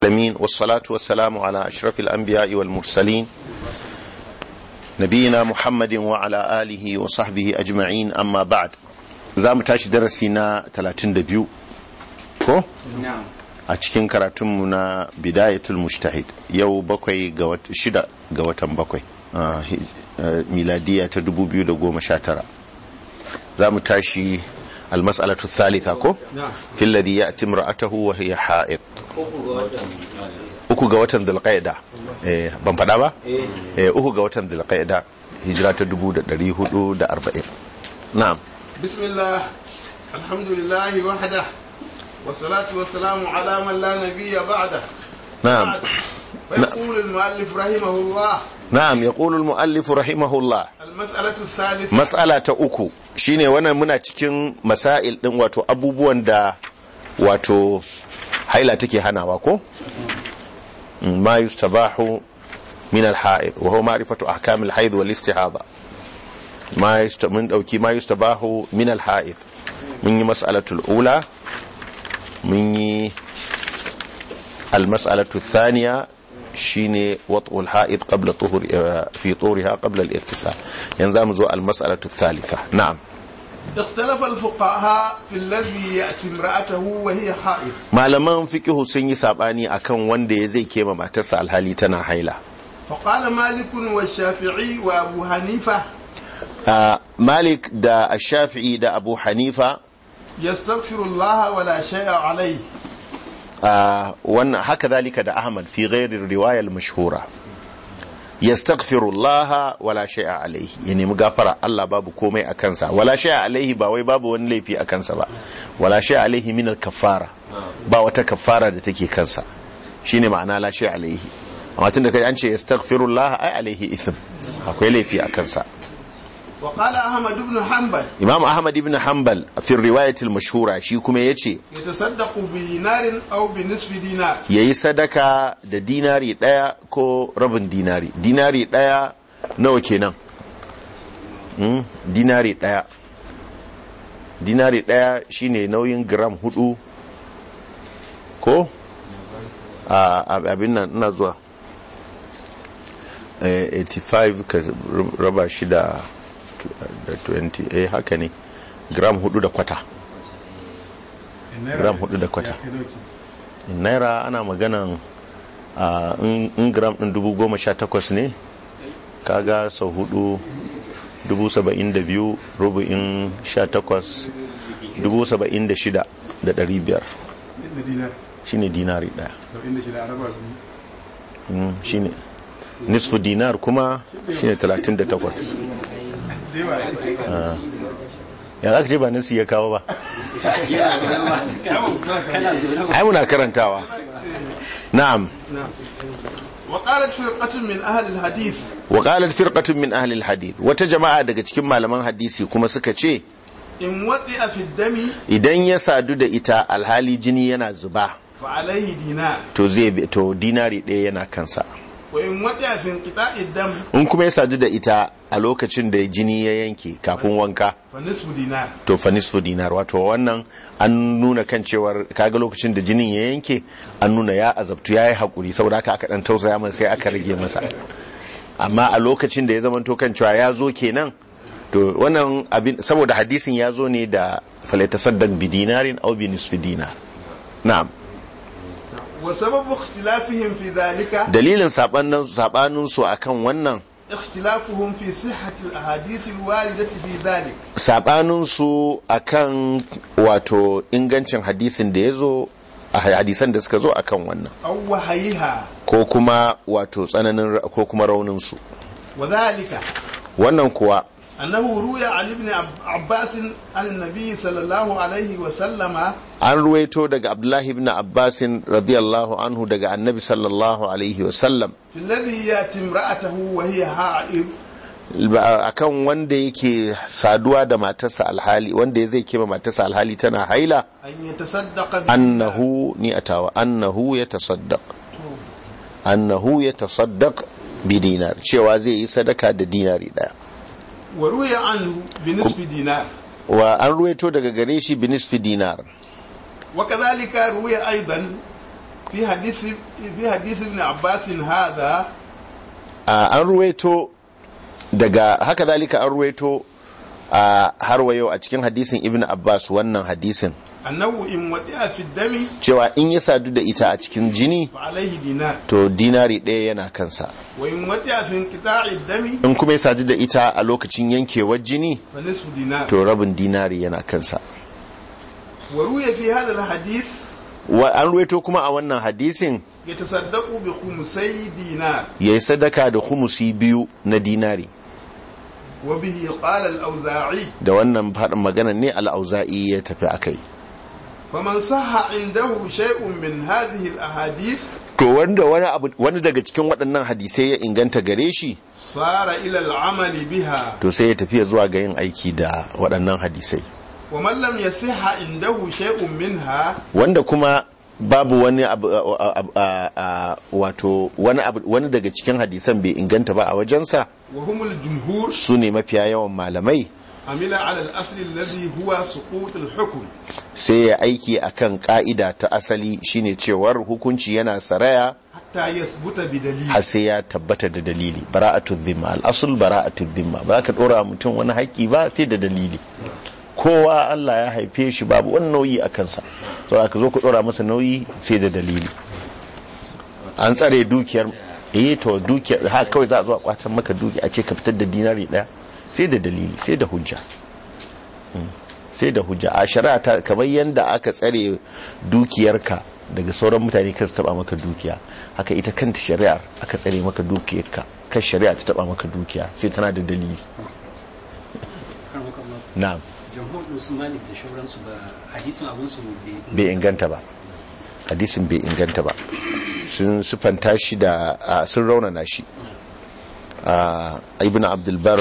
العالمين والصلاة والسلام على أشرف الأنبياء والمرسلين نبينا محمد وعلى آله وصحبه أجمعين أما بعد زام تاش درسنا 32 ko na'am a cikin karatunmu na bidayatul mujtahid yau bakwai ga wata shida ga watan bakwai a hi- a miladiya ta 2019 za mu tashi almas'alatu thalitha ko na'am fi alladhi ya'ti imra'atahu wa hiya ha'id uku ga watan uku ga watan dhulqa'da eh ban fada ba eh eh uku ga watan dhulqa'da hijira ta 1440 na'am بسم الله الحمد لله وحده والصلاة والسلام على من لا نبي بعده na'am بعد. ويقول المؤلف رحمه الله na'am yaqulu al-mu'allif rahimahullah المسألة الثالثة mas'ala ta uku shine wannan muna cikin masail din wato abubuwan da wato haila take hanawa ko ma yustabahu min al-ha'id wa huwa ma'rifatu ahkam al-haid wal istihada ma yusta mun dauki ma yustabahu min al-ha'id mun yi mas'alatul ula mun yi al-mas'alatu thaniya shine wat'ul ha'id qabla tuhur fi tuhuriha qabla al-irtisal yanzu zamu zo al-mas'alatu thalitha na'am اختلف الفقهاء في الذي يأتي امرأته وهي حائض malaman fiqhu sun yi sabani akan wanda ya zai kema matarsa alhali tana haila فقال مالك والشافعي وأبو حنيفة Ah, malik da ash-shafi'i da abu hanifa يستغفر الله ولا شيء عليه ah, wannan haka zalika da ahmad fi ghairi riwayar mashhura yastaghfirullaha wala shay'a alaihi ya nemi gafara Allah babu komai a kansa wala shay'a alaihi ba wai babu wani laifi a kansa ba wala shay'a alaihi min al-kaffara ba wata kaffara da take kansa shine ma'ana la shay'a alaihi amma tunda kai an ce yastaghfirullah ai alaihi ithm akwai laifi a kansa وقال أحمد بن حنبل imam ahmad ibn hanbal fi riwayatil mashhura shi kuma yace يتصدق بدينار أو بنصف دينار yayi sadaka da dinari daya ko rabin dinari dinari daya nawa kenan hmm? dinari daya dinari daya shine nauyin gram hudu ko a a- abin nan ina zuwa Eh, 85 ka raba shi da da 20 eh haka ne gram hudu da kwata gram hudu da kwata naira ana maganan a in in gram din dubu goma sha takwas ne kaga sau hudu dubu saba'in da biyu rubu'in sha takwas dubu saba'in da shida da dari biyar shine dinari daya Mm, shine nisfu dinar kuma shine talatin da takwas Ah. ya za ka ce ba nasi ya kawo ba ai muna karantawa na'am وقالت فرقة من أهل الحديث wa qalat firqatun min ahli alhadith wata jama'a daga cikin malaman hadisi kuma suka ce إن وطئ في الدم idan ya sadu da ita alhali jini yana zuba فعليه دينار to zai bi- to dinari ɗaya yana kansa وإن وطئ في انقطاع الدم in kuma ya sadu da ita a lokacin da jini ya yanke kafin wanka فنصف دينار to fa nisfu dinar wato wannan an nuna kan cewar kaga lokacin da jinin ya yanke an nuna ya azabtu ya yi haƙuri saboda haka aka ɗan tausaya masa sai aka rage masa amma a lokacin da ya zama to kan cewa ya zo kenan to wannan abin saboda hadisin ya zo ne da falatasaddaq bi dinarin aw bi nisfi dinar na'am وسبب اختلافهم في ذلك dalilin sabanin sabanin su akan wannan اختلافهم في صحة الأحاديث الواردة في ذلك sabanin su akan wato ingancin hadisin da ya zo a hadisan da suka zo akan wannan أو وحيها ko kuma wato tsananin ra- ko kuma raunin su وذلك wannan kuwa أنه روي عن ابن عب- عباس عن النبي صلى الله عليه وسلم an ruwaito daga abdullahi ibn abbasin radiyallahu anhu daga annabi sallallahu alaihi wasallam في الذي يأتي امرأته وهي حائض ba- akan wanda yake saduwa da matarsa alhali wanda ya zai kema matarsa alhali tana haila أن يتصدق annahu ni atawa annahu ya tasaddaq annahu ya tasaddaq bi dinar cewa zai yi sadaka da dinari daya وروي عنه بنصف دينار wa an ruwaito daga gare shi binisfi dinar وكذلك روي أيضا في حديث في حديث ابن عباس هذا a an ruwaito daga haka zalika an ruwaito a har wa yau a cikin hadisin ibn abbas wannan hadisin أنه إن وقع في الدم cewa in ya sadu da ita a cikin jini فعليه دينار to dinari ɗaya yana kansa وإن وقع في انقطاع الدم in kuma ya sadu da ita a lokacin yankewar jini فنصف دينار to rabin dinari yana kansa وروي في هذا الحديث wa an ruwaito kuma a wannan hadisin يتصدق بخمسي دينار ya yi sadaka da humusi biyu na dinari وبه قال الأوزاعي da wannan faɗin magana ne al'auza'i ya tafi a kai فمن صح عنده شيء من هذه الأحاديث to wanda wani abu wani daga cikin waɗannan hadisai ya inganta gare shi صار إلى العمل بها to sai ya tafiya zuwa ga yin aiki da waɗannan hadisai ومن لم يصح عنده شيء منها wanda kuma babu wani abu a- a- a- a- wato wani abu wani daga cikin hadisan bai inganta ba a wajensa وهم الجمهور su ne mafiya yawan malamai عمل على الأصل الذي هو سقوط الحكم sai ya aiki akan ka'ida ta asali shine cewar hukunci yana saraya حتى يثبت بدليل har sai ya tabbata da dalili bara'atu dhimma al-asl bara'atu dhimma ba ka dora mutum wani haƙƙi ba sai da dalili kowa Allah ya haife shi babu wani nauyi a kansa to aka zo ku dora masa nauyi sai da dalili an tsare dukiyar eh to dukiyar ha kawai za a zo a kwatan maka duki a ce ka fitar da dinari daya sai da dalili sai da hujja Mm. sai da hujja a shari'a ta kamar yanda aka tsare dukiyarka daga sauran mutane kan su taba maka dukiya haka ita kanta shari'ar aka tsare maka dukiyarka kan shari'a ta taba maka dukiya sai tana da dalili na'am jamhur din su malik da shauransu ba hadisin abun su bai inganta ba hadisin bai inganta ba sun sufanta shi da a, sun raunana shi a ibn abdulbar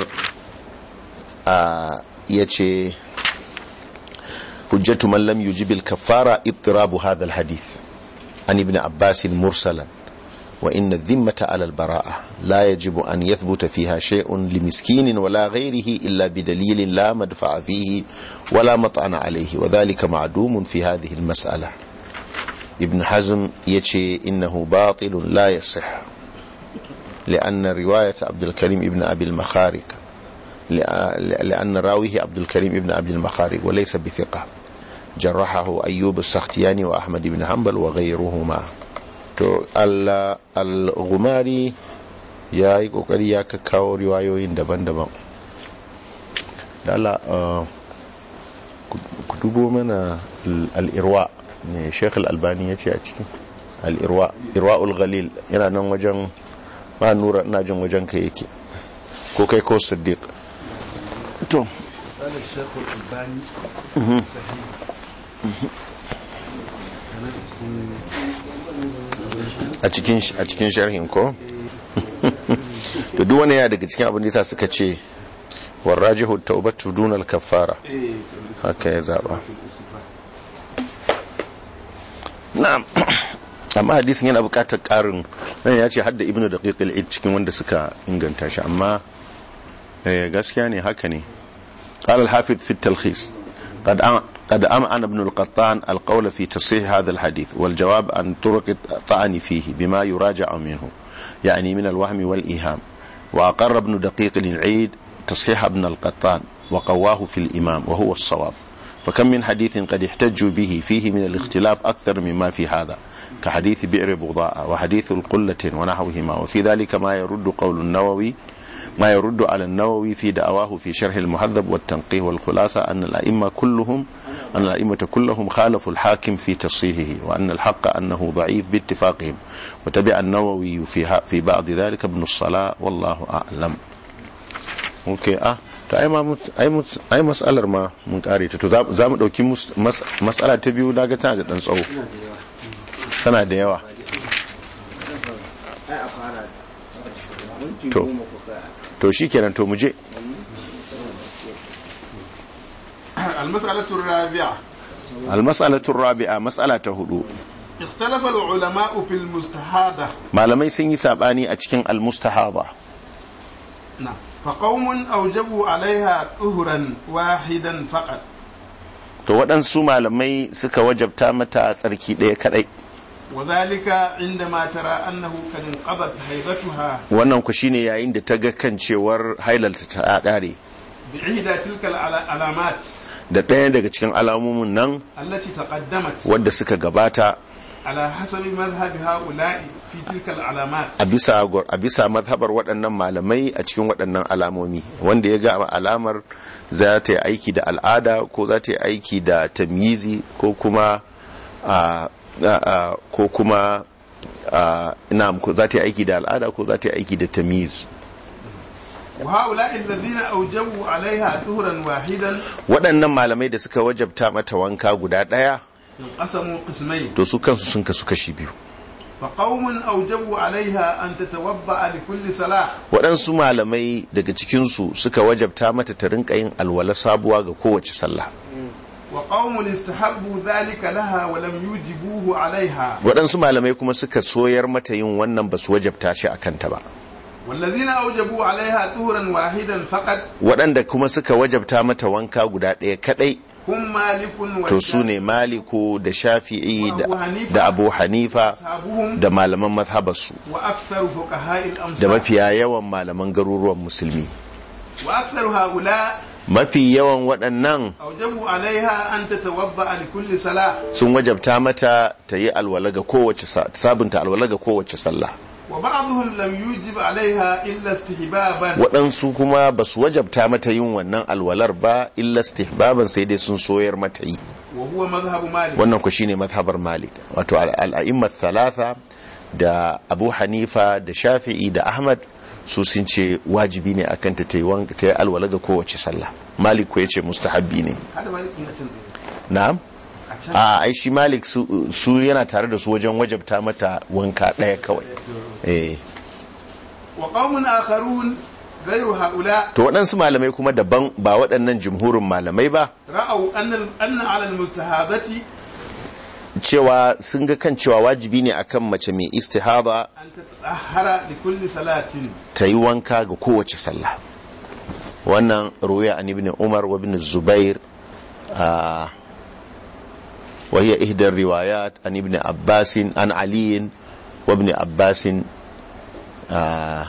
a ya ce hujjatu man lam yujibil kafara ittirabu hadha alhadith an ibn abbas mursalan وإن الذمة على البراءة لا يجب أن يثبت فيها شيء لمسكين ولا غيره إلا بدليل لا مدفع فيه ولا مطعن عليه وذلك معدوم في هذه المسألة ابن حزم يتشي إنه باطل لا يصح لأن رواية عبد الكريم ابن أبي المخارق لأن راويه عبد الكريم ابن أبي المخارق وليس بثقة جرحه أيوب السختياني وأحمد بن حنبل وغيرهما to al-ghumari ya yi kokari ya kakkawo riwayoyin daban-daban da Allah ku dubo mana al-irwa ne sheikh al-albani ya ce a cikin al-irwa irwa'ul ghalil yana nan wajen ba nura ina jin wajen ka yake ko kai ko siddiq to قال الشيخ الألباني a cikin a cikin sharhin ko to duk wani ya daga cikin abin da yasa suka ce warajihu tawbatu dun al-kaffara haka ya zaba na'am amma hadisin yana buƙatar ƙarin nan ya ce hadda ibnu daqiq al cikin wanda suka inganta shi amma gaskiya ne haka ne قال الحافظ في التلخيص قد قد أمعن ابن القطان القول في تصحيح هذا الحديث والجواب عن طرق الطعن فيه بما يراجع منه يعني من الوهم والإيهام وأقر ابن دقيق العيد تصحيح ابن القطان وقواه في الإمام وهو الصواب فكم من حديث قد احتجوا به فيه من الاختلاف أكثر مما في هذا كحديث بئر بغضاء وحديث القلة ونحوهما وفي ذلك ما يرد قول النووي ما يرد على النووي في دعواه في شرح المهذب والتنقيه والخلاصة أن الأئمة كلهم أن الأئمة كلهم خالفوا الحاكم في تصحيحه وأن الحق أنه ضعيف باتفاقهم وتبع النووي في في بعض ذلك ابن الصلاة والله أعلم. أوكي أه to ai ma ai mas'alar ma mun kare ta to za mu dauki mas'ala ta biyu daga tana da dan tsawo tana da yawa to to shikenan to muje المسألة الرابعة المسألة الرابعة مسألة هدو اختلف العلماء في المستحاضة malamai sun yi sabani a cikin almustahaba نعم فقوم أوجبوا عليها طهرا واحدا فقط to waɗansu malamai suka wajabta mata tsarki ɗaya kaɗai وذلك عندما ترى أنه قد انقضت حيضتها wannan ku shine yayin da ta ga kan cewar hailalta ta ƙare بإحدى تلك العلامات da ɗaya daga cikin alamomin nan التي تقدمت wadda suka gabata على حسب مذهب هؤلاء في تلك العلامات a bisa a bisa mazhabar waɗannan malamai a cikin waɗannan alamomi wanda ya ga alamar za ta yi aiki da al'ada ko za ta yi aiki da tamyizi ko kuma a a- a- ko kuma a, ina ko za ta yi aiki da al'ada ko za ta yi aiki da tamyiz وهؤلاء الذين أوجبوا عليها طهرا واحدا waɗannan malamai da suka wajabta mata wanka guda ɗaya انقسموا قسمين to su kansu sun kasu kashi biyu فقوم أوجبوا عليها أن تتوضأ لكل صلاة waɗansu malamai daga cikinsu suka wajabta mata ta rinka yin alwala sabuwa ga kowace sallah وقوم استحبوا ذلك لها ولم يوجبوه عليها waɗansu malamai kuma suka soyar mata yin wannan ba su wajabta shi a kanta ba والذين أوجبوا عليها طهرا واحدا فقط waɗanda kuma suka wajabta mata wanka guda ɗaya kaɗai هم مالك to su ne maliku da shafi'i da, da abu hanifa وأصحابهم da malaman mazhabarsu وأكثر فقهاء da الأمصار mafiya yawan malaman garuruwan musulmi وأكثر هؤلاء mafi yawan waɗannan أوجبوا عليها أن تتوضأ لكل صلاة sun wajabta mata ta yi alwala ga kowace sa- sabunta alwala ga kowace sallah وبعضهم لم يوجب عليها إلا استحبابا waɗansu kuma ba su wajabta mata yin wannan alwalar ba illa istihbaban sai dai sun soyar mata yi وهو مذهب مالك wannan ku shine mazhabar malik wato al- al'a'immat thalatha da abu hanifa da shafi'i da ahmad su sun ce wajibi ne akan ta yi wanka ta yi alwala ga kowace sallah malik ko yace mustahabbi ne هذا مالك يمكن na'am a ai shi malik su, su yana tare da su wajen wajabta mata wanka ɗaya kawai eh وقوم آخرون غير هؤلاء to waɗansu malamai kuma daban ba waɗannan jumhurin malamai ba رأوا أن أن على المستهابة cewa sun ga kan cewa wajibi ne akan mace mai istihada أن تتطهر لكل صلاة ta yi wanka ga kowace sallah wannan ruwaya an ibn umar wa ibn zubair a وهي إحدى الروايات عن ابن عباس عن علي وابن عباس آه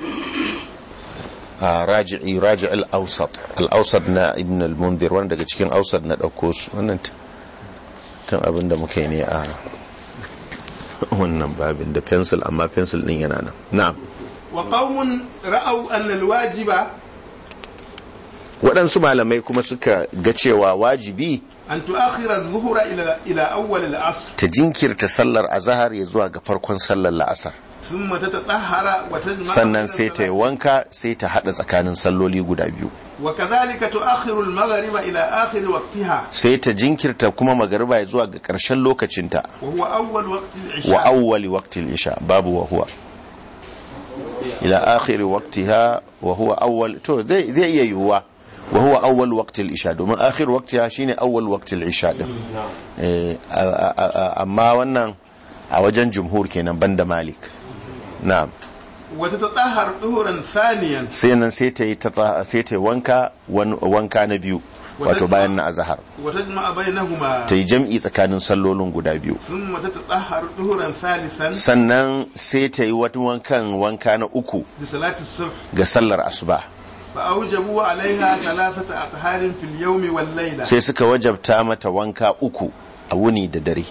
آه راجعي راجع الأوسط الأوسط نا ابن المنذر وانا daga cikin أوسط na ɗauko su wannan tun abin da muka yi ne a wannan babin da pencil amma pencil din yana nan na'am وقوم رأوا أن الواجب waɗansu malamai kuma suka ga cewa wajibi أن تؤخر الظهر إلى إلى أول العصر ta jinkirta sallar azahar ya zuwa ga farkon sallar la'asar ثم تتطهر وتجمع sannan بين sai ta yi الصلاتين. wanka sai ta haɗa tsakanin salloli guda biyu وكذلك تؤخر المغرب إلى آخر وقتها sai ta jinkirta kuma magariba ya zuwa ga ƙarshen lokacinta وهو أول وقت wa العشاء awwali waqtil isha babu wa huwa ila akhiri waqtiha wa huwa awwal to zai zai iya yiwuwa wa huwa awwal waqtil isha domin akhir waqtiha shine awwal waqtil isha din eh a- a- a- amma wannan a wajen jumhur kenan banda malik na'am وتتطهر طهرا ثانيا sai nan sai ta yi ta sai ta yi wanka wan- wanka na biyu wato bayan na azhar وتجمع بينهما ta yi jam'i tsakanin sallolin guda biyu ثم تتطهر طهرا ثالثا sannan sai ta yi wata wankan wanka na uku بصلاة الصبح ga sallar asuba فأوجبوا عليها ثلاثة أطهار في اليوم والليلة sai suka wajabta mata wanka uku a wuni da dare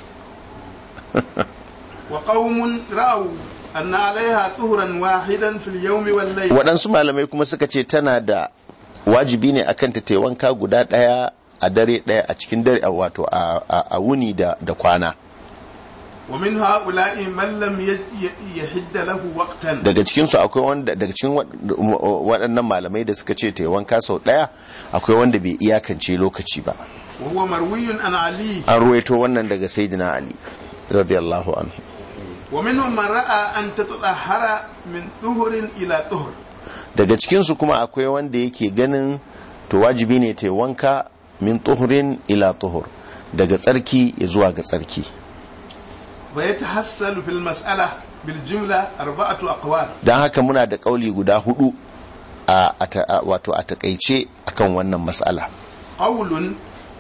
وقوم رأوا أن عليها طهرا واحدا في اليوم والليلة waɗansu malamai kuma suka ce tana da wajibi ne akan ta ta yi wanka guda ɗaya a dare ɗaya a cikin dare a wato a- a a wuni da da kwana ومن هؤلاء من لم ي- ي- يحد له وقتا daga cikinsu akwai wanda daga cikin wa- waɗannan malamai da suka ce ta yi wanka sau ɗaya akwai wanda bai iyakance lokaci ba وهو مروي عن علي an ruwaito wannan daga sayyidina ali radiyallahu anhu ومنهم من رأى أن تتطهر من طهر إلى طهر daga cikinsu kuma akwai wanda yake ganin to wajibi ne ta yi wanka min tuhurin ila tuhur daga tsarki ya zuwa ga tsarki ويتحصل في المسألة بالجملة أربعة أقوال don haka muna da kauli guda hudu a a ta- a- wato a takaice akan wannan mas'ala قول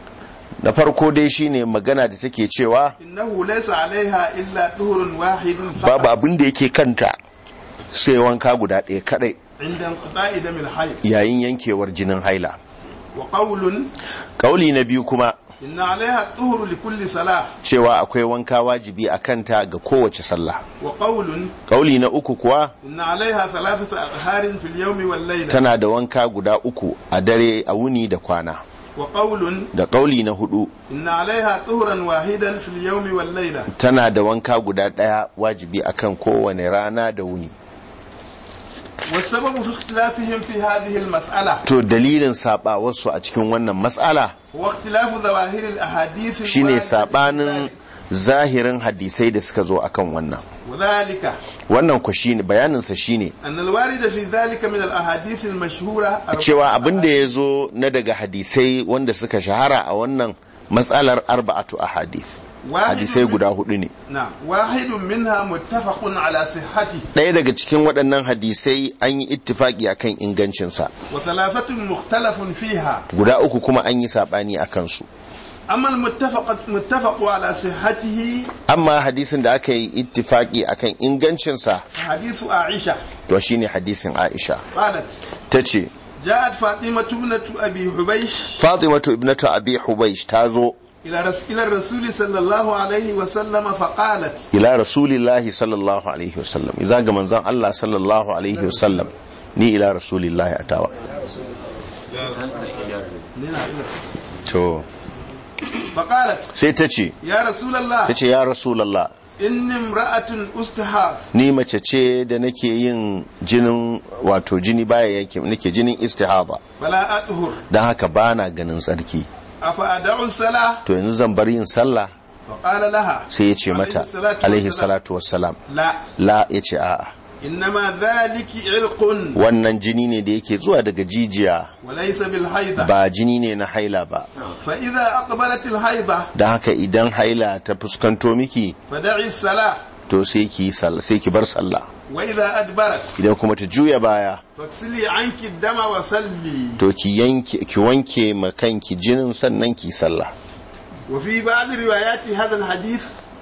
na farko dai shine magana da take cewa إنه ليس عليها إلا طهر واحد babu فقط abin da yake kanta sai wanka guda ɗaya kadai عند انقضاء دم الحيض yayin yankewar jinin haila وقول kauli na biyu kuma إن عليها الطهر لكل صلاة cewa akwai wanka wajibi a kanta ga kowace sallah وقول kauli na uku kuwa إن عليها ثلاثة أطهار في اليوم والليلة tana da wanka guda uku a dare a wuni da kwana وقول da kauli na hudu إن عليها طهرا واحدا في اليوم والليلة tana da wanka guda ɗaya wajibi akan kowane rana da wuni والسبب في اختلافهم في هذه المسألة to dalilin sabawarsu a cikin wannan matsala هو اختلاف ظواهر الأحاديث shine الواردة في sabanin ذلك. zahirin hadisai da suka zo akan wannan وذلك wannan ku shine bayaninsa shine أن الوارد في ذلك من الأحاديث المشهورة cewa abin da ya zo na daga hadisai wanda suka shahara a wannan matsalar arba'atu ahadith hadisai guda hudu ne نعم واحد منها متفق على صحته ɗaya daga cikin waɗannan hadisai an yi ittifaki akan ingancinsa وثلاثة مختلف فيها guda uku kuma an yi saɓani a kansu أما المتفق متفق على صحته amma hadisin da aka yi ittifaki akan ingancinsa حديث عائشة to shine hadisin aisha قالت ta ce جاءت فاطمة ابنة أبي حبيش fatimatu ibnatu abi hubaish ta zo إلى رس... إلى الرسول صلى الله عليه وسلم فقالت ila rasulillahi sallallahu alaihi wasallam idan ga manzon Allah sallallahu alaihi wasallam ni ila rasulillahi atawa to فقالت sai ta ce يا رسول الله ta ce ya rasulallah إني امرأة أستحاض ni mace ce da nake yin jinin wato jini baya yake nake jinin istihada فلا أطهر don haka bana ganin tsarki أفأدع الصلاة to yanzu zan bar yin sallah فقال لها sai ya ce mata alaihi salatu wassalam لا la ya ce a'a إنما ذلك عرق wannan jini ne da yake zuwa daga jijiya وليس بالحيضة ba jini ne na haila ba فإذا أقبلت الحيضة don haka idan haila ta fuskanto miki فدعي الصلاة to sai ki sal- sai ki bar sallah وإذا أدبرت idan kuma ta juya baya فاغسلي عنك الدم وصلي to ki yanke ki wanke ma kanki jinin sannan ki sallah وفي بعض روايات هذا الحديث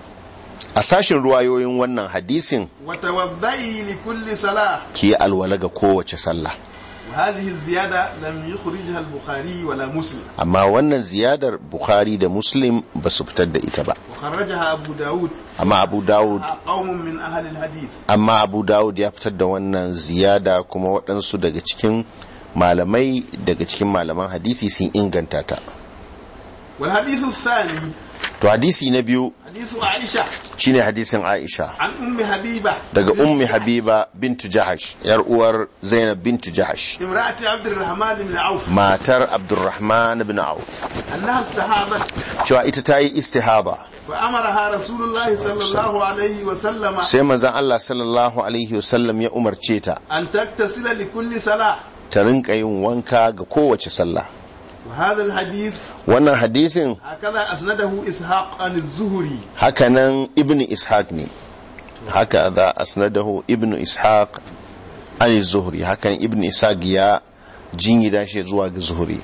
a sashin ruwayoyin wannan hadisin وتوضئي لكل صلاة ki yi alwala ga kowace sallah وهذه الزيادة لم يخرجها البخاري ولا مسلم amma wannan ziyadar bukhari da muslim ba su fitar da ita ba وخرجها أبو داود amma abu dawud قوم من أهل الحديث amma abu dawud ya fitar da wannan ziyada kuma waɗansu daga cikin malamai daga cikin malaman hadisi sun inganta ta والحديث الثاني to hadisi na biyu حديث عائشة shine hadisin aisha عن أم حبيبة daga ummi habiba bintu jahash yar uwar zainab bintu jahash امرأة عبد الرحمن بن عوف matar abdurrahman bin auf أنها استحاضت cewa ita ta yi istihaba فأمرها رسول الله صلى الله عليه وسلم sai manzon Allah sallallahu alaihi wasallam ya umarce ta أن تغتسل لكل صلاة ta rinka yin wanka ga kowace sallah وهذا الحديث wannan hadisin هكذا أسنده إسحاق عن الزهري hakanan ibn ishaq ne haka za asnadahu ibn ishaq an zuhri hakan ibn ishaq ya jingida shi zuwa ga zuhri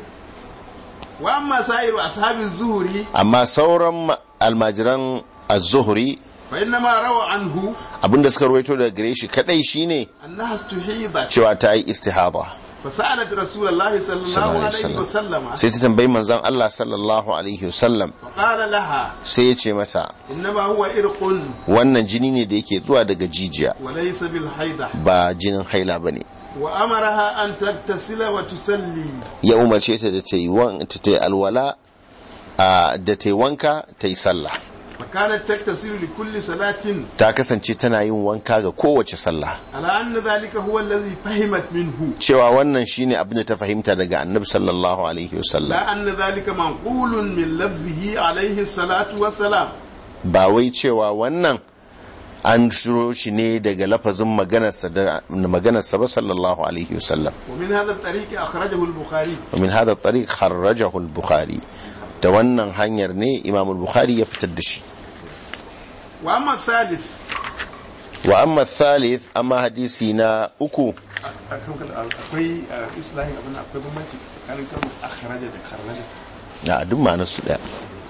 وأما سائر أصحاب الزهري amma sauran ma- almajiran az-zuhri فإنما روى عنه abinda suka rawaito daga gare shi kadai shine أنها استحيضت cewa ta yi istihada فسألت رسول الله صلى الله sallallahu عليه alaihi wasallam وسلم sai ta tambayi manzon Allah sallallahu alaihi wasallam فقال لها sai ya ce mata إنما هو إرق wannan jini ne da yake zuwa daga jijiya وليس بالحيضة ba jinin haila bane وأمرها أن تغتسل وتصلي ya umarce ta da ta yi wan- ta ta yi alwala a, da ta yi wanka ta yi sallah فكانت تغتسل لكل صلاة ta kasance tana yin wanka ga kowace sallah على أن ذلك هو الذي فهمت منه cewa wannan shine abin da ta fahimta daga annabi sallallahu alaihi wasallam لا أن ذلك منقول من لفظه عليه الصلاة والسلام ba wai cewa wannan an shiro shi ne daga lafazin maganarsa da maganarsa ba sallallahu alaihi wasallam ومن هذا الطريق أخرجه البخاري ومن هذا الطريق خرجه البخاري da wannan hanyar ne imam al-bukhari ya fitar da shi وأما الثالث wa amma thalith amma hadisi na uku akwai islahin abin akwai bambanci tsakanin kalmar akhraja da kharraja a duk ma'anar su daya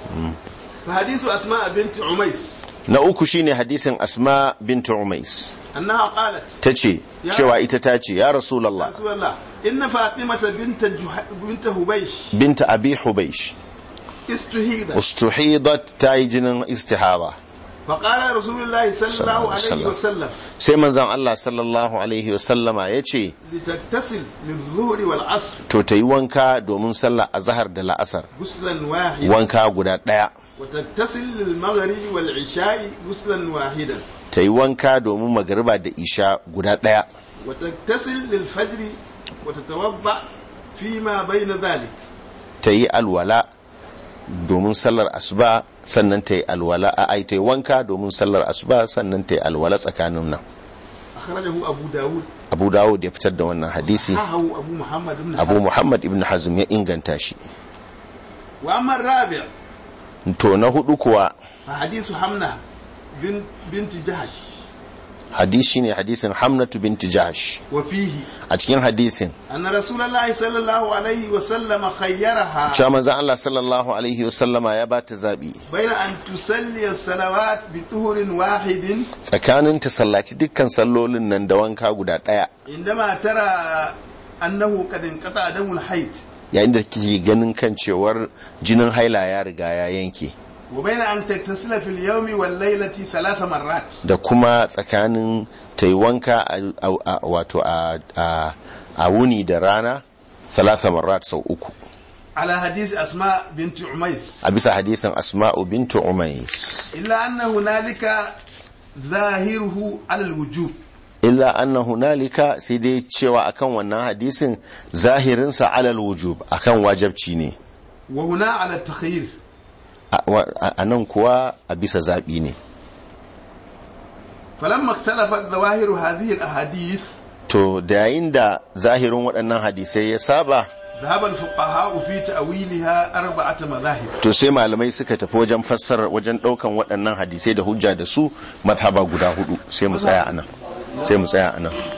فحديث أسماء بنت عميس na uku shine hadisin asma bint umais أنها قالت tace cewa ita ta ce ya rasulullah رسول الله إن فاطمة بنت جح... بنت هبيش bint abi hubaysh استهيبت ustuhidat ta yi jinin istihaba فقال رسول الله صلى الله عليه وسلم. وسلم sai manzon Allah sallallahu alaihi wasallama ya ce لتغتسل للظهر والعصر to ta yi wanka domin sallah azhar da la'asar غسلا واحدا wanka guda ɗaya وتغتسل للمغرب والعشاء غسلا واحدا ta yi wanka domin magariba da isha guda ɗaya وتغتسل للفجر وتتوضا فيما بين ذلك ta yi alwala domin sallar asuba sannan ta yi alwala a ai ta yi wanka domin sallar asuba sannan ta yi alwala tsakanin nan أخرجه أبو داود abu dawud ya fitar da wannan hadisi صححه أبو محمد بن abu حزم muhammad ibn hazm ya inganta shi وأما الرابع to na hudu kuwa فحديث حمنة بنت, بنت جهش hadisi ne hadisin hamnatu binti jahsh وفيه a cikin hadisin أن رسول الله صلى الله عليه وسلم خيرها cewa manzon Allah sallallahu alaihi wasallama ya ba ta zabi بين أن تصلي الصلوات بطهر واحد tsakanin ta sallaci dukkan sallolin nan da wanka guda daya عندما ترى أنه قد انقطع دم الحيض yayin da kike ganin kan cewar jinin haila ya riga ya yanke وبين أن تغتسل في اليوم والليلة ثلاث مرات da kuma tsakanin ta yi wanka a- a- a- wato a- a a wuni da rana salasa marat sau uku على حديث أسماء بنت عميس a bisa hadisin asma'u bintu umais إلا أن هنالك ظاهره على الوجوب illa anna hunalika sai dai cewa akan wannan hadisin zahirinsa alal wujub akan wajabci ne وهنا على التخيير a wa- a nan kuwa a bisa zaɓi ne فلما اختلفت ظواهر هذه الأحاديث to da yayin da zahirin waɗannan hadisai ya saba ذهب الفقهاء في تأويلها أربعة مذاهب to sai malamai suka tafi wajen fassarar wajen ɗaukan waɗannan hadisai da hujja da su mazhaba guda hudu sai mu tsaya anan sai mu tsaya anan